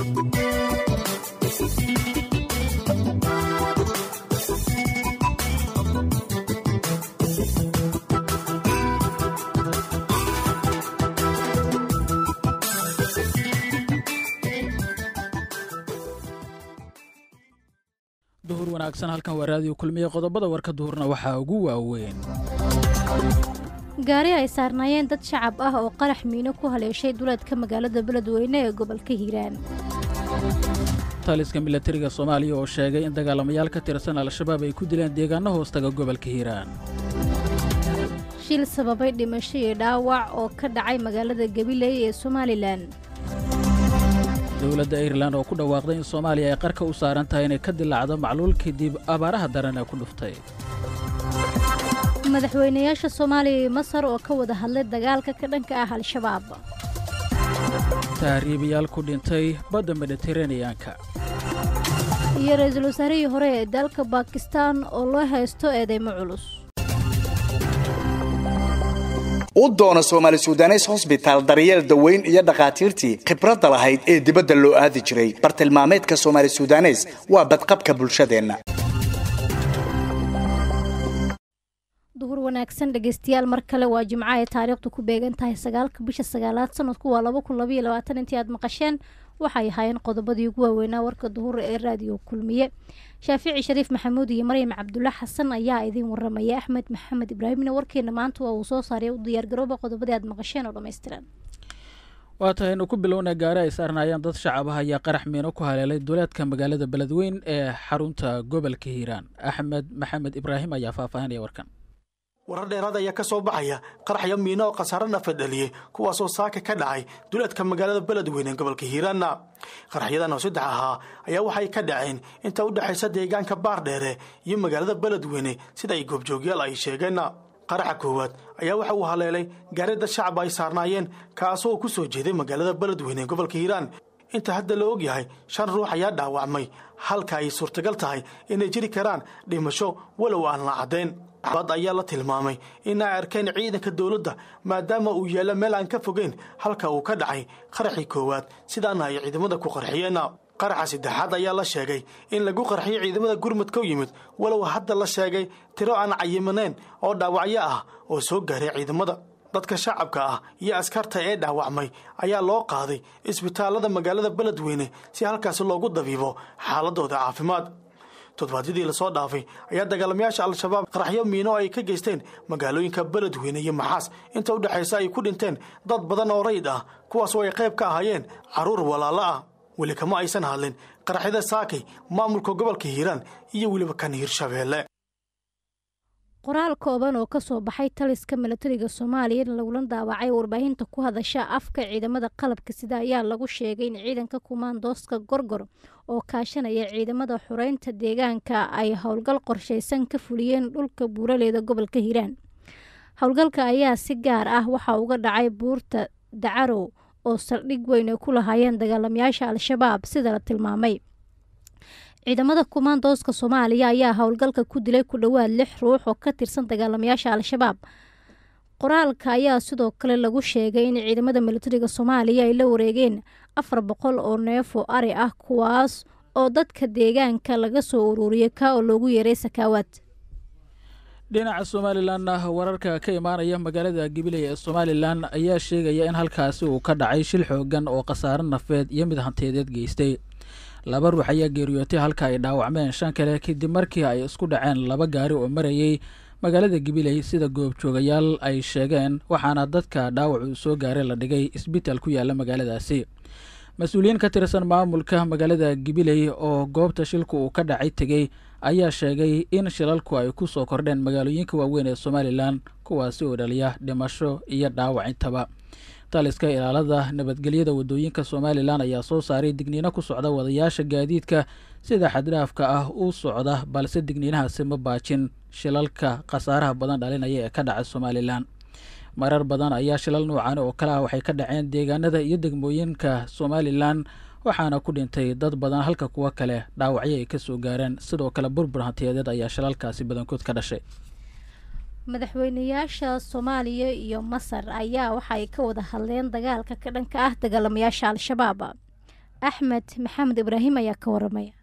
duhur wanaagsan halkan waa raadiyo kulmiye qodobada warka duhurna waxaa ugu waaweyn gaari ay saarnaayeen dad shacab ah oo qarax miino ku haleeshay duleedka magaalada beledweyne ee gobolka hiiraan taliska milatariga soomaaliya oo sheegay in dagaalamayaal ka tirsan al-shabaab ay ku dileen deegaano hoostaga gobolka hiiraan shil sababay dhimasho iyo dhaawac oo ka dhacay magaalada gabiley ee somalilan dowladda airelan oo ku dhawaaqday in soomaaliya ay qarka u saaran tahay inay ka dilaacdo macluul kadib abaaraha daran ee ku dhuftay madaxweynayaasha soomaaliya iyo masar oo ka wada hadlay dagaalka ka dhanka ah al-shabaab tahriibayaal ku dhintay badda mediteraneyanka iyo ra-iisul wasaarihii hore ee dalka bakistan oo loo haysto eedeymo culus u doono soomaali sudanes hosbitaal daryeel daweyn iyo dhakhaatiirtii khibradda lahayd ee dibadda loo aadi jiray bartilmaameedka soomaali sudanes waa badqabka bulshadeenna duhur wanaagsan dhegaystayaal mar kale waa jimco ay taariikhdu ku beegan tahay sagaalka bisha sagaalaad sanadku waa laba kun labaiyo labaatan intii aad maqasheen waxay ahaayeen qodobadii ugu waaweynaa warka duhur ee raadiyo kulmiye shaafici shariif maxamuud iyo maryam cabdulla xasan ayaa idiin waramaya axmed maxamed ibraahimna warkeena maanta waa uu soo saaray u diyaargarooba qodobadii aad maqasheen oo dhammaystiran waa tahay inu ku bilowna gaari ay saarnaayeen dad shacab ah ayaa qarax miino ku haleelay duleedka magaalada beledweyn ee xarunta gobolka hiiraan axmed maxamed ibraahim ayaa faahfaahinaya warkan warar dheeraad ayaa ka soo baxaya qaraxyo miino oo khasaare nafad dhaliyey kuwaasoo saaka ka dhacay duleedka magaalada beledweyne ee gobolka hiiraanna qaraxyadan oo saddex ahaa ayaa waxay ka dhaceen inta u dhexaysa deegaanka baardheere iyo magaalada beledweyne sida ay goobjoogyaal ay sheegeen qaraxa koowaad ayaa waxa uu haleelay gaari dad shacab ay saarnaayeen kaasoo ku soo jeeday magaalada beledweyne ee gobolka hiiraan inta hadda la ogyahay shan ruux ayaa dhaawacmay halka ay suurtagal tahay inay jiri karaan dhimasho walow aan la caddayn bad ayaa la tilmaamay in ay arkeen ciidanka dowladda maadaama uu yaalla meel aan ka fogeyn halka uu ka dhacay qaraxii koowaad sidaana ay ciidamada ku qarxiyeen qaraxa saddexaad ayaa la sheegay in lagu qarxiyo ciidamada gurmudka u yimid walow hadda la sheegay tiro aan cayimaneen oo dhaawacyo ah oo soo gaaray ciidamada dadka shacabka ah iyo askarta ee dhaawacmay ayaa loo qaaday isbitaallada magaalada beledweyne si halkaasi loogu dabiibo xaaladooda caafimaad toddobaadyadii lasoo dhaafay ayaa dagaalamayaasha al-shabaab qaraxyo miino ay ka geysteen magaalooyinka beledweyne iyo maxaas inta u dhexaysa ay ku dhinteen dad badan oo rayid ah kuwaasoo ay qayb ka ahaayeen carruur walaalo ah weli kama aysan hadlin qaraxyada saakay maamulka gobolka hiiraan iyo weliba kan hiirshabeelle qoraal kooban oo kasoo baxay taliska milatariga soomaaliya lagula daawacay warbaahinta ku hadasha afka ciidamada qalabka sida ayaa lagu sheegay in ciidanka kumaandooska gorgor oo kaashanaya ciidamada xureynta deegaanka ay howlgal qorshaysan ka fuliyeen dhulka buuraleeda gobolka hiiraan howlgalka ayaa si gaar ah waxaa uga dhacay buurta dacarow oo saldhig weyn ay ku lahaayeen dagaalamayaasha al-shabaab sida la tilmaamay ciidamada kumaandooska soomaaliya ayaa howlgalka ku dilay ku dhowaad lix ruux oo ka tirsan dagaalamayaasha al-shabaab qoraalka ayaa sidoo kale lagu sheegay in ciidamada milatariga soomaaliya ay la wareegeen afar boqol oo neef oo ari ah kuwaas oo dadka deegaanka laga soo ururiyay ka oo loogu yeeray sakaawaad dhinaca somalilan wararka ka imaanaya magaalada gabiley ee somalilan ayaa sheegaya in halkaasi uu ka dhacay shil xoogan oo khasaare nafeed iyo mid hantiyadeed geystay laba ruux ayaa geeriyootay halka ay dhaawacmeen shan kale kadib markii ay isku dhaceen laba gaari oo marayay magaalada gabiley sida goobjoogayaal ay sheegeen waxaana dadka dhaawac uu soo gaaray la dhigay isbitaal ku yaala magaaladaasi mas-uuliyiin ka tirsan maamulka magaalada gabiley oo goobta shilku uu ka dhacay tegey ayaa sheegay in shilalku ay ku soo kordheen magaalooyinka waaweyn ee somalilan kuwaasi oo dhaliya dhimasho iyo dhaawac intaba taliska ilaalada nabadgelyada wadooyinka somalilan ayaa soo saaray digniino ku socda wadayaasha gaadiidka sida xaddhaafka ah u socda balse digniinahaasi ma baajin shilalka khasaaraha badan dhalinaya ee ka dhaca somalilan marar badan ayaa shilal nuucan oo kale ah waxay ka dhaceen deegaanada iyo degmooyinka somalilan waxaana ku dhintay dad badan halka kuwo kale dhaawacyo ay kasoo gaareen sidoo kale burbur hantiyadeed ayaa shilalkaasi badankood ka dhashay madaxweynayaasha soomaaliya iyo masar ayaa waxaay ka wada hadleen dagaalka ka dhanka ah dagaalamayaasha al-shabaab axmed maxamed ibraahim ayaa ka waramaya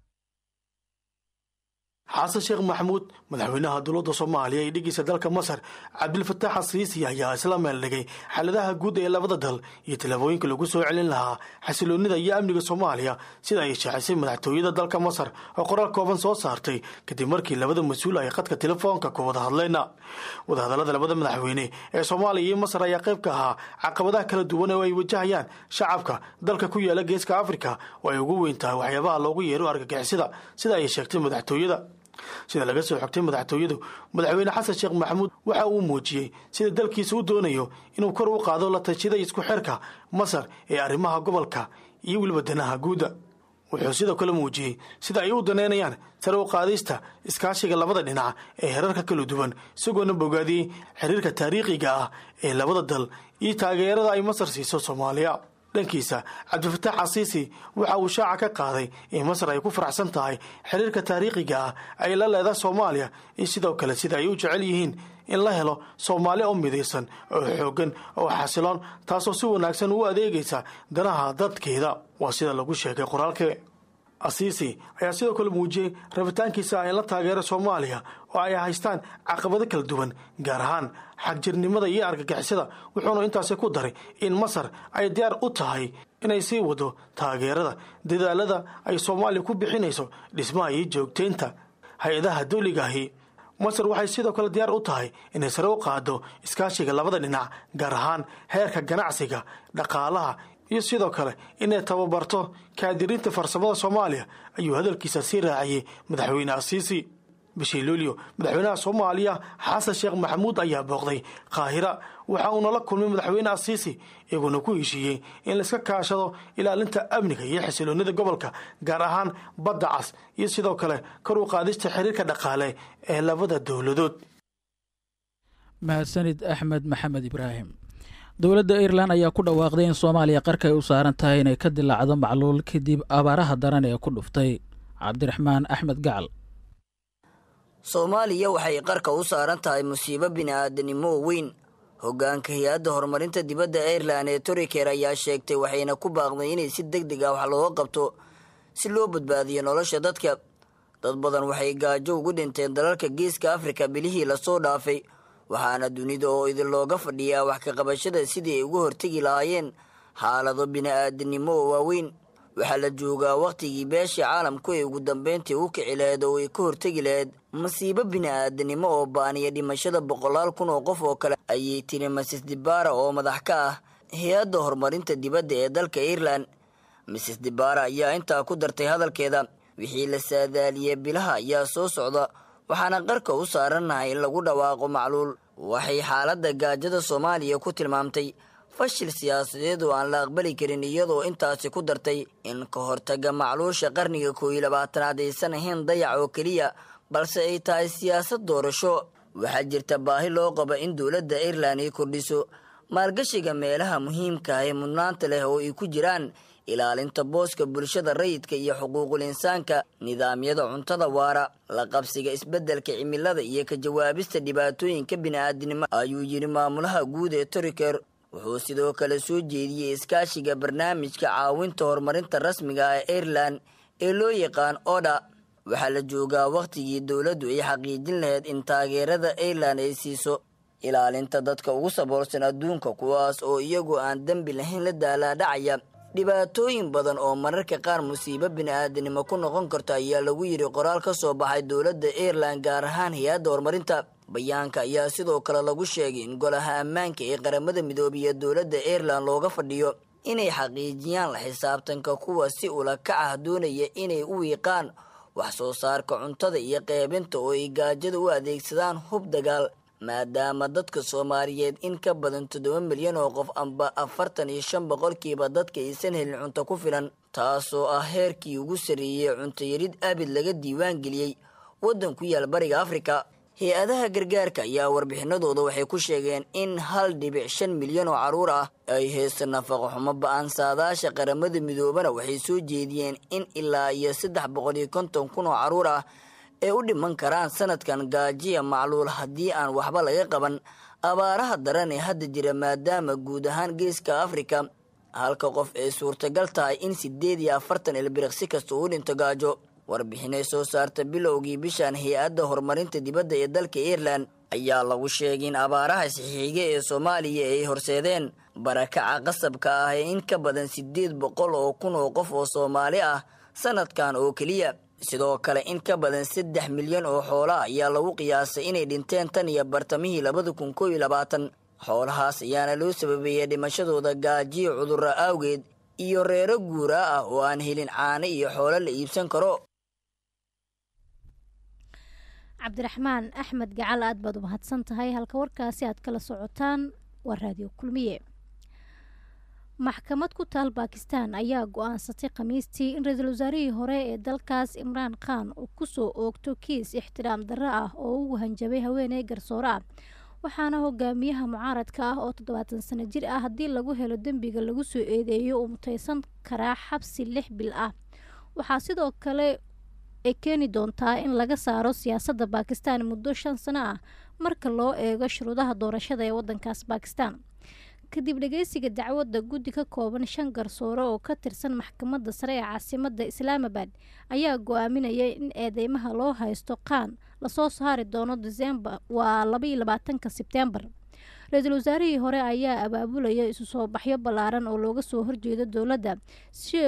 xasan sheekh maxamuud madaxweynaha dowladda soomaaliya iyo dhigiisa dalka masar cabdilfataax asiisi ayaa isla meeldhigay xaaladaha guud ee labada dal iyo tallaabooyinka lagu soo celin lahaa xasiloonida iyo amniga soomaaliya sida ay shaacisay madaxtooyada dalka masar oo qoraal kooban soo saartay kadib markii labada mas-uul ay khadka telefoonka ku wada hadleen wadahadallada labada madaxweyne ee soomaaliya iyo masar ayaa qayb ka ahaa caqabadaha kala duwan oo ay wajahayaan shacabka dalka ku yaala geeska afrika oo ay ugu weyn tahay waxyaabaha loogu yeero argagixisada sida ay sheegtay madaxtooyada sida laga soo xogtay madaxtooyadu madaxweyne xasan sheekh maxamuud waxa uu muujiyey sida dalkiisa u doonayo inuu kor u qaado la tashida isku xirka masar ee arrimaha gobolka iyo weliba danaha guudda wuxuu sidoo kale muujiyey sida ay u daneynayaan sare u qaadista iskaashiga labada dhinac ee herarka kala duwan isagoona bogaadiyey xiriirka taariikhiga ah ee labada dal iyo taageerada ay masar siiso soomaaliya dhankiisa cabdifataax casiisi waxa uu shaaca ka qaaday in masar ay ku faraxsan tahay xiriirka taariikhiga ah ay la leedahay soomaaliya in sidoo kale sida ay u jecel yihiin in la helo soomaali oo midaysan oo xooggan oo xasiloon taasoo si wanaagsan u adeegaysa danaha dadkeeda waa sida lagu sheegay qoraalke asiisi ayaa sidoo kale muujiyey rabitaankiisa in la taageero soomaaliya oo ay haystaan caqabado kala duwan gaar ahaan xagjirnimada iyo argagixisada wuxuuna intaasi ku daray in masar ay diyaar u tahay inay sii wado taageerada dadaalada ay soomaaliya ku bixinayso dhismaha iyo joogtaynta hay-adaha dawligaahi masar waxay sidoo kale diyaar u tahay inay sare u qaado iskaashiga labada dhinac gaar ahaan heerka ganacsiga dhaqaalaha iyo sidoo kale inay tababarto kaadiriinta farsamada soomaaliya ayuu hadalkiisa sii raaciyey madaxweyne asiisi bishii luulyo madaxweynaha soomaaliya xasan sheekh maxamuud ayaa booqday qaahira waxa uuna la kulmay madaxweyne asiisi iyaguna ku heshiiyey in laiska kaashado ilaalinta amniga iyo xasiloonida gobolka gaar ahaan badda cas iyo sidoo kale kor u qaadista xiriirka dhaqaale ee labada dowladood mahadsanid axmed maxamed ibraahim dowladda irelan ayaa ku dhawaaqday in soomaaliya qarka ay u saaran tahay inay ka dilaacdo macluul kadib abaaraha daran ee ku dhuftay cabdiraxmaan axmed gacal soomaaliya waxay qarka u saaran tahay musiibo bini'aadanimo oo weyn hoggaanka hay-adda horumarinta dibadda airelan ee turiker ayaa sheegtay waxayna ku baaqday inay si deg deg ah wax looga qabto si loo badbaadiyo nolosha dadka dad badan waxay gaajo ugu dhinteen dalalka geeska afrika bilihii lasoo dhaafay waxaana dunida oo idin looga fadhiyaa wax ka qabashada sidii ay uga hortegi lahaayeen xaalado bini'aadanimo oo waaweyn waxaa la joogaa wakhtigii beeshii caalamku ay ugu dambeyntii u kici laheyd oo ay ka hortegi laheyd masiibo bini'aadanimo oo baaniya dhimashada boqolaal kun oo qof oo kale ayay tiri masis dibara oo madax ka ah hay-adda horumarinta dibadda ee dalka irelan misis dibara ayaa intaa ku dartay hadalkeeda wixii la saadaaliyey bilaha ayaa soo socda waxaana qarka u saarannahay in lagu dhawaaqo macluul waxay xaaladda gaajada soomaaliya ku tilmaamtay fashil siyaasadeed oo aan la aqbali karin iyadoo intaasi ku dartay in ka hortaga macluusha qarniga koow iyo labaatanaad aysan ahayn dayac oo keliya balse ay tahay siyaasad doorasho waxaa jirta baahi loo qaba in dowladda irelan ay kordhiso maalgashiga meelaha muhiimka ah ee mudnaanta leh oo ay ku jiraan ilaalinta booska bulshada rayidka iyo xuquuqul insaanka nidaamyada cuntada waara la qabsiga isbeddelka cimilada iyo ka jawaabista dhibaatooyinka bini'aadinimo ayuu yidhi maamulaha guud ee turiker wuxuu sidoo kale soo jeediyey iskaashiga barnaamijka caawinta horumarinta rasmiga ah ee irelan ee loo yaqaan oda waxaa la joogaa wakhtigii dowladdu ay xaqiijin lahayd in taageerada irelan ay siiso ilaalinta dadka ugu saboolsan adduunka kuwaas oo iyagu aan dembi lahayn la daalaadhacaya dhibaatooyin badan oo mararka qaar musiibo bini'aadanimo ku noqon karto ayaa lagu yidhi qoraal ka soo baxay dowladda irelan gaar ahaan hay-adda horumarinta bayaanka ayaa sidoo kale lagu sheegay in golaha ammaanka ee qaramada midoobiya dowladda irelan looga fadhiyo inay xaqiijiyaan la xisaabtanka kuwa si ula kac ah doonaya inay u wiiqaan wax soo saarka cuntada iyo qeybinta oo ay gaajada u adeegsadaan hub dagaal maadaama dadka soomaaliyeed in ka badan toddoba milyan oo qof amba afartan iyo shan boqolkiiba dadka aysan helin cunto ku filan taasoo ah heerkii ugu sarreeyey cuntoyarid abid laga diiwaan geliyey waddan ku yaal bariga afrika hay-adaha gargaarka ayaa warbixinadooda waxay ku sheegeen in hal dhibic shan milyan oo carruur ah ay haysta nafaqo xumo ba-aan saadaasha qaramada midoobana waxay soo jeediyeen in ilaa iyo saddex boqol iyo konton kun oo carruur ah ee u dhiman karaan sanadkan gaajiya macluul haddii aan waxba laga qaban abaaraha daran ee hadda jira maadaama guud ahaan geeska afrika halka qof ay suurtagal tahay in siddeed iyo afartan ilbiriqsi kasta uu dhinto gaajo warbixinay soo saarta bilowgii bishan hay-adda horumarinta dibadda ee dalka irelan ayaa lagu sheegay in abaaraha saxiixiga ee soomaaliya ay horseedeen barakaca qasabka ah ee in ka badan siddeed boqol oo kun oo qof oo soomaali ah sanadkan oo keliya sidoo kale in ka badan saddex milyan oo xoola ayaa lagu qiyaasay inay dhinteen tan iyo bartamihii labada kun koo iyo labaatan xoolahaas ayaana loo sababeeyey dhimashadooda gaajiyo cudurro awgeed iyo reero guuraa ah oo aan helin caano iyo xoolo la iibsan karo cabdiraxmaan axmed gacal aad baad u mahadsan tahay halka warkaasi aad kala socotaan waa raadiyo kulmiye maxkamad ku taal bakistan ayaa go-aansatay khamiistii in ra-iisul wasaarihii hore ee dalkaas imraan khan uu kusoo oogto kiis ixtiraam darro ah oo ugu hanjabay haweeney garsoore ah waxaana hogaamiyaha mucaaradka ah oo toddobaatan sano jir ah haddii lagu helo dembiga lagu soo eedeeyo uu mutaysan karaa xabsi lix bil ah waxaa sidoo kale ay keeni doontaa in laga saaro siyaasadda bakistan muddo shan sano ah marka loo eego shuruudaha doorashada ee wadankaas bakistan kadib dhageysiga dacwadda guddi ka kooban shan garsoore oo ka tirsan maxkamadda sare ee caasimadda islaamabad ayaa go-aaminaya in eedeymaha loo haysto qaan lasoo saari doono disembar waa labaiyo labaatanka sebtembar ra-iisul wasaarihii hore ayaa abaabulaya isu soo baxyo ballaaran oo looga soo horjeedo dowladda si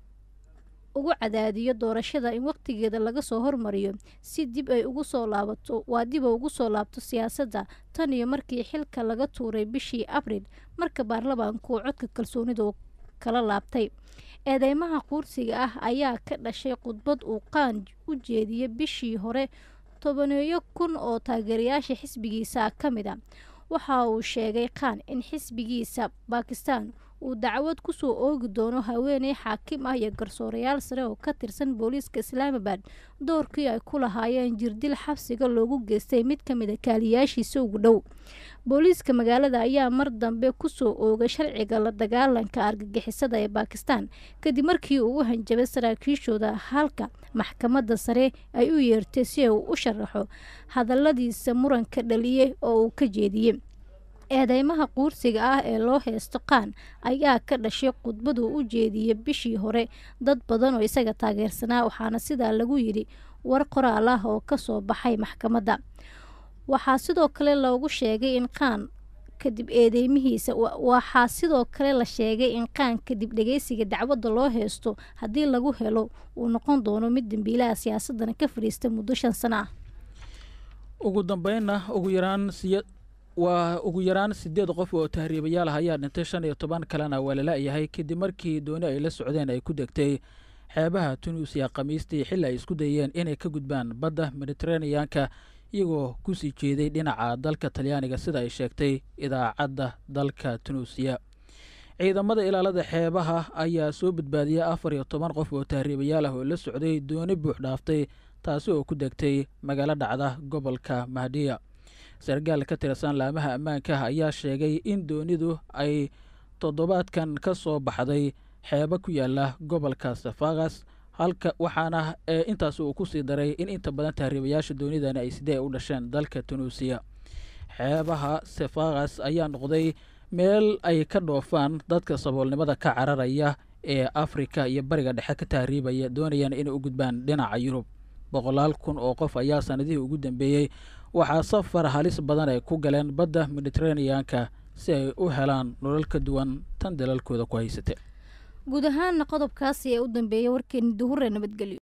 ugu cadaadiyo doorashada in waqtigeeda laga soo hormariyo si dib ay ugu soo laabato waa dib ugu soo laabto siyaasadda tan iyo markii xilka laga tuuray bishii abril marka baarlamaanku codka kalsoonidu kala laabtay eedeymaha quursiga ah ayaa ka dhashay khudbad uu qaan u jeediyey bishii hore tobaneeyo kun oo taageerayaasha xisbigiisa ka mid a waxa uu sheegay khan in xisbigiisa bakistan uu dacwad kusoo oogi doono haweeney xaakim ah iyo garsoorayaal sare oo ka tirsan booliiska islaamabad doorkii ay ku lahaayeen jirdil xabsiga loogu geystay mid ka mid a kaaliyaashiisa ugu dhow booliiska magaalada ayaa mar dambe kusoo oogay sharciga la dagaalanka argagixisada ee bakistan kadib markii uu u hanjabay saraakiishooda halka maxkamadda sare ay u yeertay si uu u sharaxo hadaladiisa muranka dhaliyey oo uu ka jeediyey eedeymaha quursiga ah ee loo heysto qaan ayaa ka dhashay khudbaduu u jeediyey bishii hore dad badan oo isaga taageersanaa waxaana sidaa lagu yidhi war qoraal ah oo kasoo baxay maxkamadda waxaa sidoo kale loogu sheegay in qaan kadib eedeymihiisa waxaa sidoo kale la sheegay in qaan kadib dhageysiga dacwadda loo heysto haddii lagu helo uu noqon doono mid dembiilaha siyaasadana ka fadhiista muddo shan sano ah ugu dambeynna ugu yaraan siya waa ugu yaraan siddeed qof oo tahriibayaal ah ayaa dhintay shan iyo toban kalena waa lala-yahay kadib markii dooni ay la socdeen ay ku degtay xeebaha tunuusiya khamiistii xilli ay isku dayeen inay ka gudbaan badda mediteraneanka iyagoo kusii jeeday dhinaca dalka talyaaniga sida ay sheegtay idaacadda dalka tunuusiya ciidamada ilaalada xeebaha ayaa soo badbaadiyay afar iyo toban qof oo tahriibayaal ah oo la socday dooni buux dhaaftay taasi oo ku degtay magaalo dhacda gobolka mahdiya sargaal ka tirsan laamaha ammaanka ayaa sheegay in doonidu ay toddobaadkan ka soo baxday xeebo ku yaala gobolka safakas halka waxaana intaas uu ku sii daray in inta badan tahriibayaasha doonidani ay sidee u dhasheen dalka tunuusiya xeebaha safakas ayaa noqday meel ay ka dhoofaan dadka saboolnimada ka cararaya ee afrika iyo bariga dhexe ka tahriibaya doonayaan inay u gudbaan dhinaca yurub boqolaal kun oo qof ayaa sanadihii ugu dambeeyey waxaa safar halis badan ay ku galeen badda mediteraneanka si ay u helaan nolol ka duwan tan dalalkooda ku haysatee guud ahaana qodobkaasi ee u dambeeyay warkeeni duhure nabadgelyo